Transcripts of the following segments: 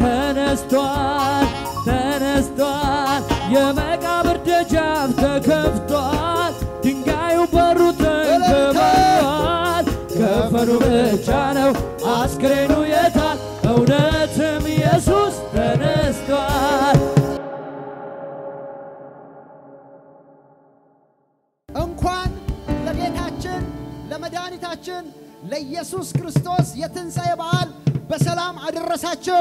ተነስቷል ተነስቷል የመቃብር ደጃፍ ተከፍቷል ድንጋዩ በሩ ተንከባሏል ከፈኑ ብቻ ነው አስክሬኑ የታል እውነትም ኢየሱስ ተነስቷል እንኳን ለጌታችን ለመድኃኒታችን ለኢየሱስ ክርስቶስ የትንሣኤ በዓል በሰላም አደረሳችሁ።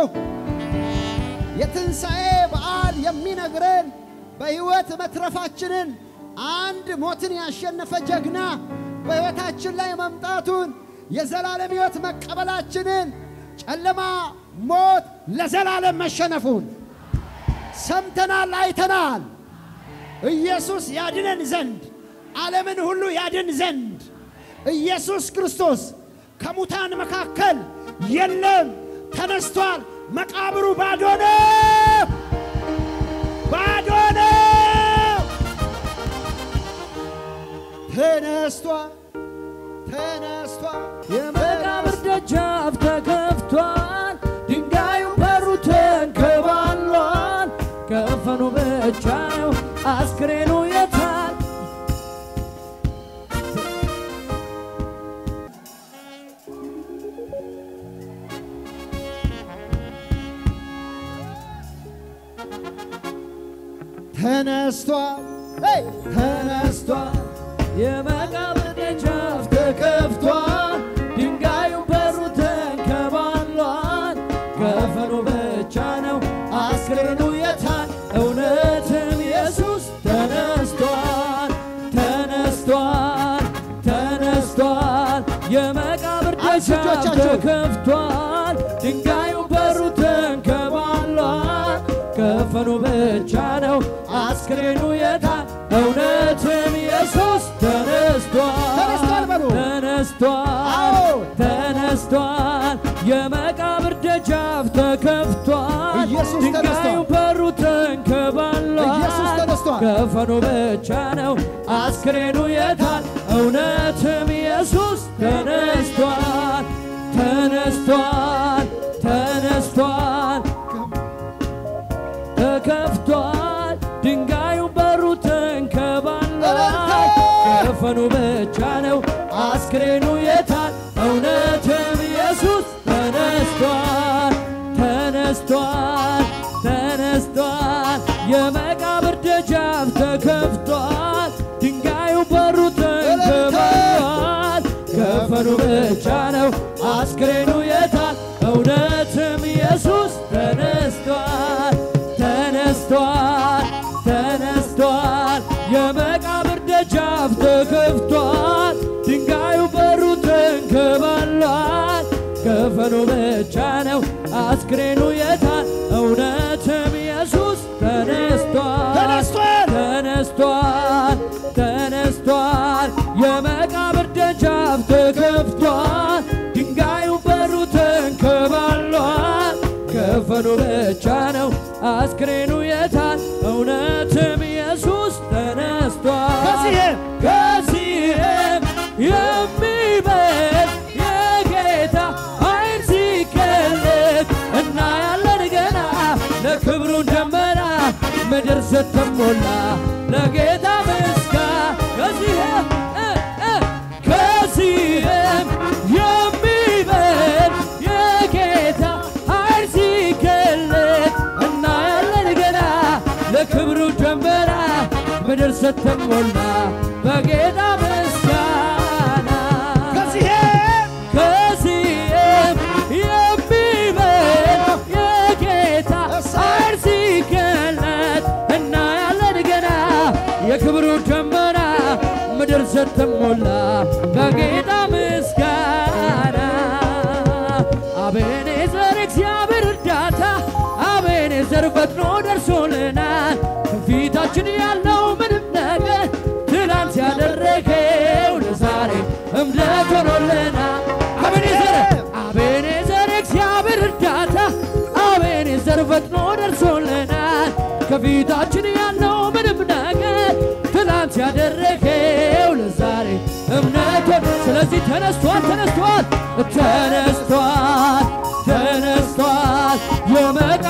የትንሣኤ በዓል የሚነግረን በሕይወት መትረፋችንን አንድ ሞትን ያሸነፈ ጀግና በሕይወታችን ላይ መምጣቱን የዘላለም ሕይወት መቀበላችንን ጨለማ፣ ሞት ለዘላለም መሸነፉን ሰምተናል፣ አይተናል። ኢየሱስ ያድነን ዘንድ ዓለምን ሁሉ ያድን ዘንድ ኢየሱስ ክርስቶስ ከሙታን መካከል የለም፣ ተነስቷል። መቃብሩ ባዶ ነው፣ ባዶ ነው። ተነስቷል፣ ተነስቷል። የመቃብር ደጃፍ ተከፍቷል፣ ድንጋዩ በሩ ተንከባሏል። ከፈኑ ብቻ ነው አስክሬኑ የታል? ተነስቷል፣ ሄይ! ተነስቷል። የመቃብር ደጃፍ ተከፍቷል፣ ድንጋዩ በሩ ተንከባሏል። ከፈኑ ብቻ ነው አስክሬኑ የታል? እውነትም ኢየሱስ ተነስቷል፣ ተነስቷል፣ ተነስቷል። የመቃብር አንሱ ደጃፍ እጆቻችሁን። ተከፍቷል፣ ድንጋዩ በሩ ተንከባሏል። ከፈኑ ብቻ ነው አስክሬኑ የታል? እውነትም ኢየሱስ ተነስቷል፣ ተነስቷል በሉ። ተነስቷል አዎ። ተነስቷል የመቃብር ደጃፍ ተከፍቷል ኢየሱስ ድንጋዩ ተነስቷል። በሩ ተንከባሏል ኢየሱስ ተነስቷል። ከፈኑ ብቻ ነው አስክሬኑ የታል እውነትም ኢየሱስ ተነስቷል ተነስቷል ተነስቷል ተከፍቷል ድንጋዩ በሩ ተንከባሏል ከፈኑ ብቻ ነው አስክሬኑ የታል እውነትም ኢየሱስ ተነስቷል ተነስቷል ተነስቷል የመቃብር ደጃፍ ተከፍቷል ድንጋዩ በሩ ተንከባሏል ከፈኑ ብቻ ነው አስክሬኑ የታል እውነትም ኢየሱስ ተነስቷል ተነስቷል ተነስቷል የመቃብር ደጃፍ ተከፍቷል ድንጋዩ በሩ ተንከባሏል ከፈኑ ብቻ ነው አስክሬኑ የታል እውነትም ኢየሱስ ተነስቷል ተነስቷል። ተነስቷል ተነስቷል የመቃብር ደጃፍ ተከፍቷል ድንጋዩ በሩ ተንከባሏል ከፈኑ ብቻ ነው አስክሬኑ የታል እውነትም ኢየሱስ ተነስቷል ከዚህም ከዚህም የሚበልጥ የጌታ ኃይል ሲገለጥ እናያለን ገና ለክብሩ ደመና ምድር ስትሞላ ለጌታ ምስጋና ከዚህም እ እ ከዚህም የሚበልጥ የጌታ ኃይል ሲገለጥ እናያለን ገና ለክብሩ ደመና ምድር ስትሞላ በጌታ ምስጋና ከዚህም ከዚህም የሚበልጥ የጌታ ኃይል ሲገለጥ እናያለን ገና የክብሩ ደመና ምድር ስትሞላ በጌታ ምስጋና አቤኔዘር እግዚአብሔር እርዳታ አቤኔዘር ፈጥኖ ደርሶልናል ከፊታችን ያለው ምንም ነገር ትላንት ያደረገው ለዛሬ እምነት ሆኖልናል አቤኔዘር አቤኔዘር እግዚአብሔር እርዳታ አቤኔዘር ፈጥኖ ደርሶልናል ከፊታችን ያለው ምንም ነገር ትላንት ያደረገው ለዛሬ እምነት ሆኖ ስለዚህ ተነስቷል ተነስቷል ተነስቷል ተነስቷል የመቃ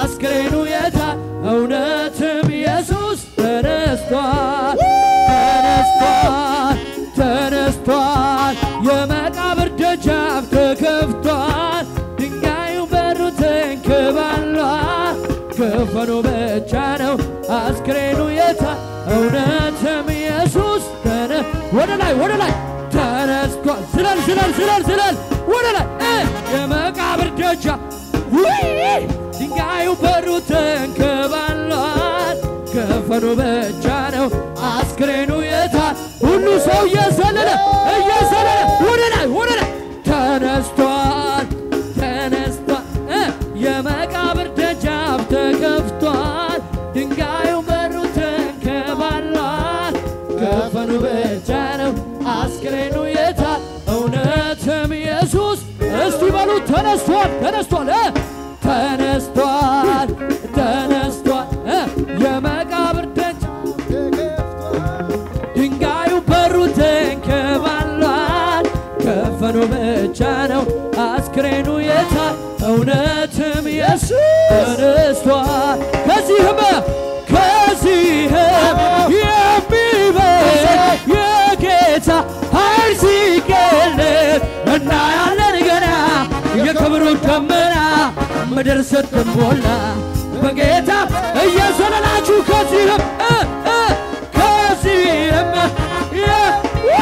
አስክሬኑ የታ እውነትም ኢየሱስ ተነስቷል ተነስቷል ተነስቷል የመቃብር ደጃፍ ተከፍቷል ድንጋዩ በሩ ተንከባሏል ከፈኑ ብቻ ነው አስክሬኑ የታ እውነትም ኢየሱስ ተነ ወደ ላይ ወደ ላይ ተነስቷል ዝለል ዝለል ዝለል ዝለል ወደ ላይ እ የመቃብር ደጃፍ ውይ ድንጋዩ በሩ ተንከባሏል ከፈኑ ብቻ ነው አስክሬኑ የታ ሁሉ ሰው እየዘለለ እየዘለለ ወደ ላይ ወደ ላይ ተነስቷል ተነስቷል እ የመቃብር ደጃፍ ተከፍቷል ድንጋዩ በሩ ተንከባሏል ከፈኑ ብቻ ነው አስክሬኑ የታ እውነትም ኢየሱስ እስቲ በሉ ተነስቷል ተነስቷል እ ተነስቷል ተነስቷል እ የመቃብር ደጅ ድንጋዩ በሩ ተንከባሏል ከፈኑ ብቻ ነው አስክሬኑ የታ እውነትም ኢየሱስ ተነስቷል ከዚህም ከዚህም የሚበልጥ የጌታ ኃይል ሲገለጥ እናያለን ገና የክብሩ ደመና ምድር ስትሞላ በጌታ እየዘለላችሁ ከዚህም እ እ ከዚህም የ-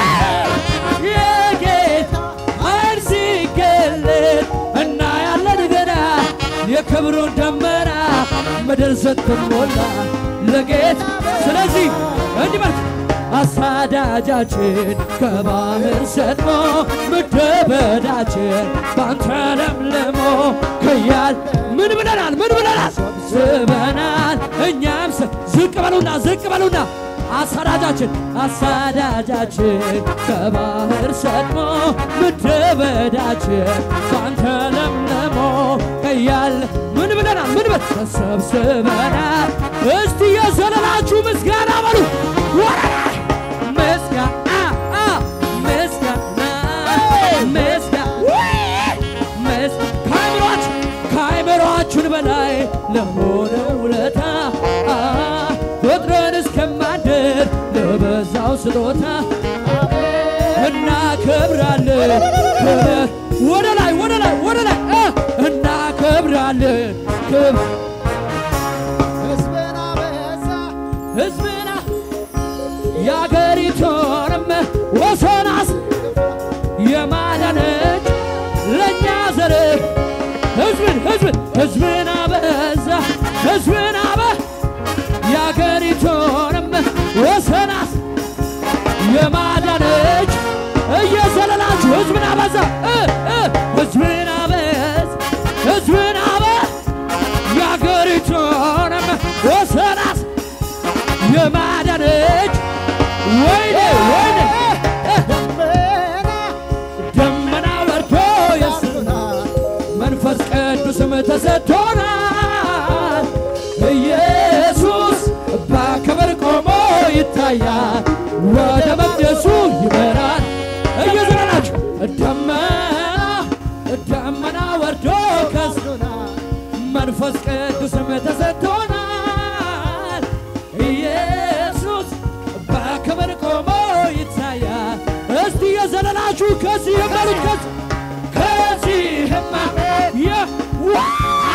የጌታ ኃይል ሲገለጥ እናያለን ገና የክብሩን ደመና ምድር ስትሞላ ለጌታ ስለዚህ እንዲህ በል አሳዳጃችን ከባህር ሰጥሞ ምድረ በዳችን ባንተ ለምልሞ ከያል ምን ብለናል ምን ብለናል ስበናል እኛም ስ- ዝቅ በሉና ዝቅ በሉና አሳዳጃችን አሳዳጃችን ከባህር ሰጥሞ ምድረ በዳችን ባንተ ለምልሞ ከያል ምን ብለናል ምን ብል ተሰብስበናል እስቲ የዘለላችሁ ምስጋና በሉ ወረራ ምስጋና አ ምስጋና ምስጋና ምስ ከአይምሯችን ከአይምሯችን በላይ ለሆነ ውለታ አ ቁጥርን እስከማንድር ለበዛው ስጦታ እናከብራለን ክብር ወደ ላይ ወደ ላይ ወደ ላይ አ እናከብራለን ክብር ሕዝብን አበዛ ሕዝብና የአገሪቱንም ወሰናስ የማዳነች ለእኛ ዘር ሕዝብን ሕዝብን ሕዝብን አበዛ ሕዝብን አበ የአገሪቱንም ወሰናስ የማዳነች እየዘለላችሁ ሕዝብን አበዛ እ እ ሕዝብን አበዝ ሕዝብን አበ የአገሪቱንም ወሰናስ የማዳነች ወይኔ ወይኔ እ ደመና ደመና ወርዶ የስ ያርጉናል መንፈስ ቅዱስም ተሰጥቶናል። ኢየሱስ በክብር ቆሞ ይታያል፣ ወደ መቅደሱ ይመራል። እየዘለላችሁ ደመና ደመና ወርዶ ከስ ያርጉናል መንፈስ ቅዱስም ተሰጥቶናል። ኢየሱስ በክብር ቆሞ ይታያል። እስቲ የዘለላችሁ ከዚህም በሉት ከዚህ ከዚህማ የ- ዋ-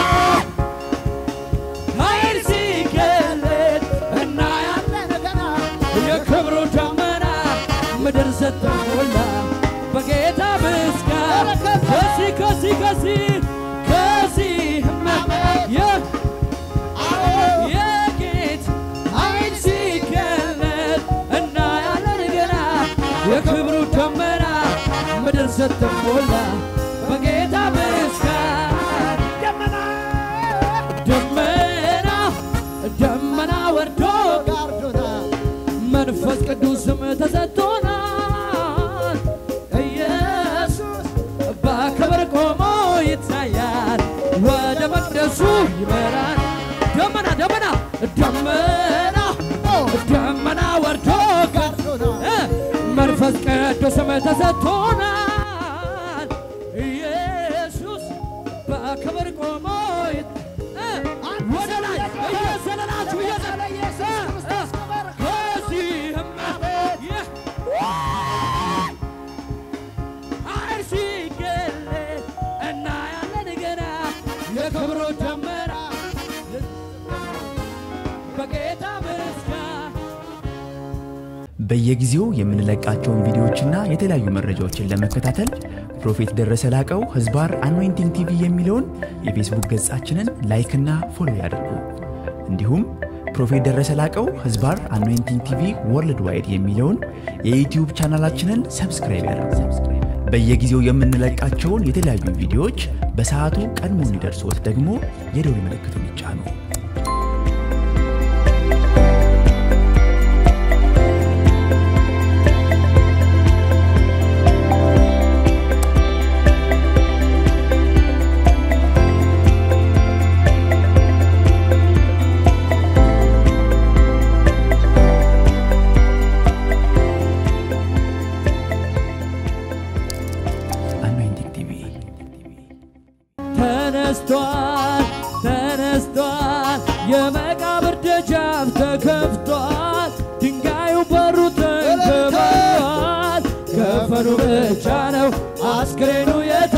ኃይል ሲገለጥ እናያለን ገና የክብሩ ደመና ምድር ስትሞላ በጌታ ምስጋና ከዚህ ከዚህ ከዚህ ከዚህማ የ- የጌት ኃይል ሲገለጥ እናያለን ገና የክብሩ ደመና ምድር ስትሞላ በጌታ ምስጋና ደመና ደመና ደመና ወርዶ ጋርዶናል መንፈስ ቅዱስም ተሰጥቶናል። ኢየሱስ በክብር ቆሞ ይታያል፣ ወደ መቅደሱ ይመራል። ደመና ደመና ደመና ደመና ወርዶ ጋርዶናል እ መንፈስ ቅዱስም ተሰጥቶናል። ኢየሱስ በክብር ቆሞ ይት- እ አንድ በየጊዜው የምንለቃቸውን ቪዲዮዎችና የተለያዩ መረጃዎችን ለመከታተል ፕሮፌት ደረሰ ላቀው ህዝባር አኖይንቲንግ ቲቪ የሚለውን የፌስቡክ ገጻችንን ላይክና ፎሎ ያድርጉ። እንዲሁም ፕሮፌት ደረሰ ላቀው ህዝባር አኖይንቲንግ ቲቪ ወርልድ ዋይድ የሚለውን የዩትዩብ ቻናላችንን ሰብስክራይብ ያድርጉ። በየጊዜው የምንለቃቸውን የተለያዩ ቪዲዮዎች በሰዓቱ ቀድሞ እንዲደርሶት ደግሞ የደውል ምልክቱን ይጫኑ። አኖይንቲንግ ቲቪ ተነስቷል ተነስቷል፣ የመቃብር ደጃፍ ተከፍቷል፣ ድንጋዩ በሩ ተንከባሏል። ከፈኑ ብቻ ነው አስክሬኑ የተ